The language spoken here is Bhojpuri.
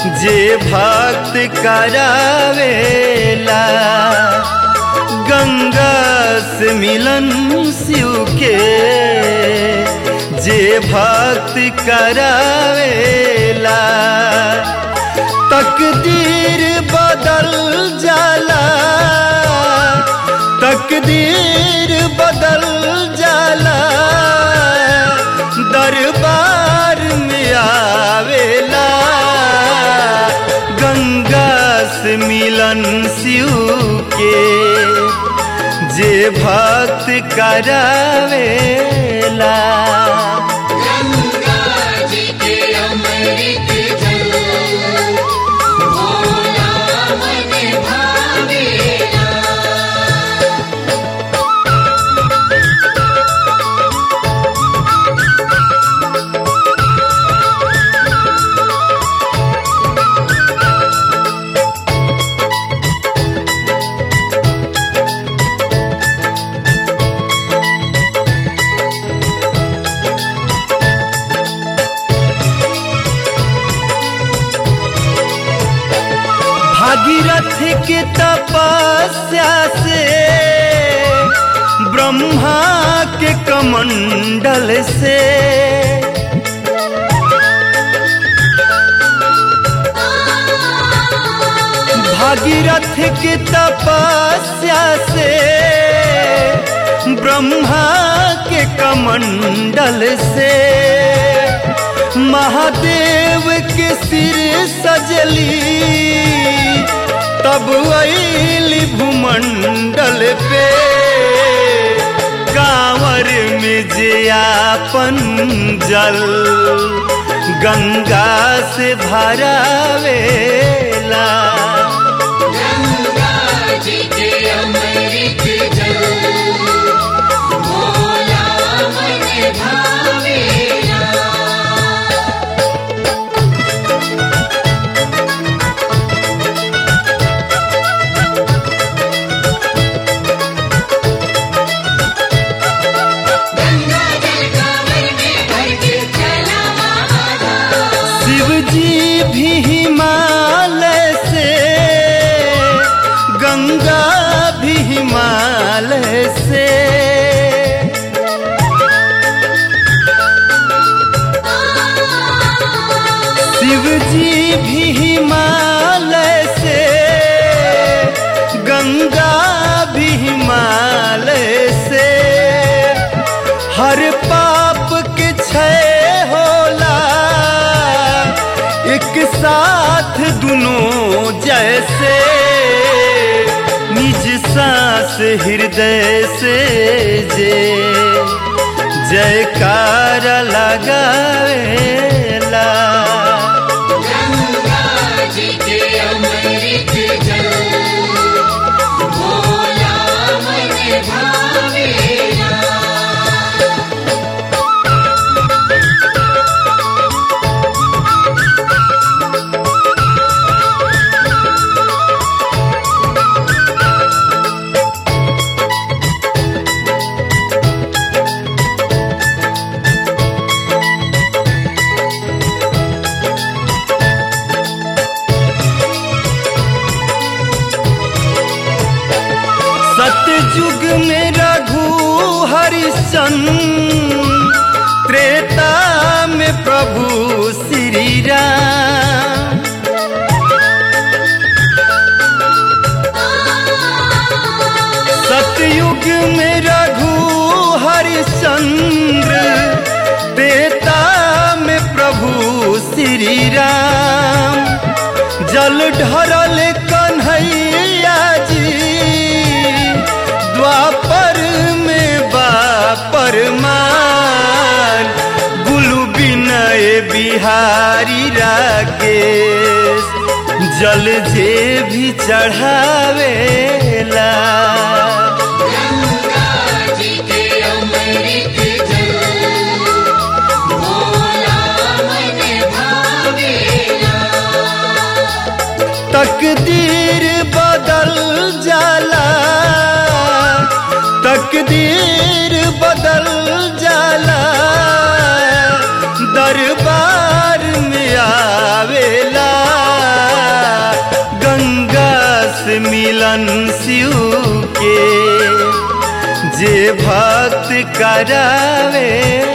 जे भक्त करावेला गंगा से मिलन शिव के जे भक्त करावेला तकदीर बदल जाला तकदीर बदल जाला दरबार में आवेला गंगा से मिलन शिव के जे भक्त करावेला गंगा जी के अमृत जल भोला मन भावेला भागीरथ के तपस्या से ब्रह्मा के कमंडल से भागीरथ के तपस्या से ब्रह्मा के कमंडल से महादेव के सिर सजली तब अली भूमंडल पे कांवर में जे आपन जल गंगा से भरावेला गंगा जी के अमृत जल भोला मन भावेला गंगा जल कांवर में भर के चला मामा शिव जी भी हिमालय से गंगा भी हिमालय से शिव जी भी हिमालय से गंगा भी हिमालय से हर पाप के क्षय होला एक साथ दोनों जैसे निज सांस हृदय से जे जयकार लगावेला गंगा जी के अमृत जल भोला मन भावेला सतयुग में रघु हरिश्चंद्र त्रेता में प्रभु श्री राम सतयुग में रघु हरिश्चंद्र त्रेता में प्रभु श्री राम जल ढरल कन्हैया जी द्वापर में बापर मान गुलु बिनय बिहारी राकेश जल जे भी चढ़ावेला गंगा जी के अमृत जल भोला मन भावेला तकदीर बदल जाला तकदीर बदल जाला दरबार में आवेला चरण शिव के जे भक्त करावे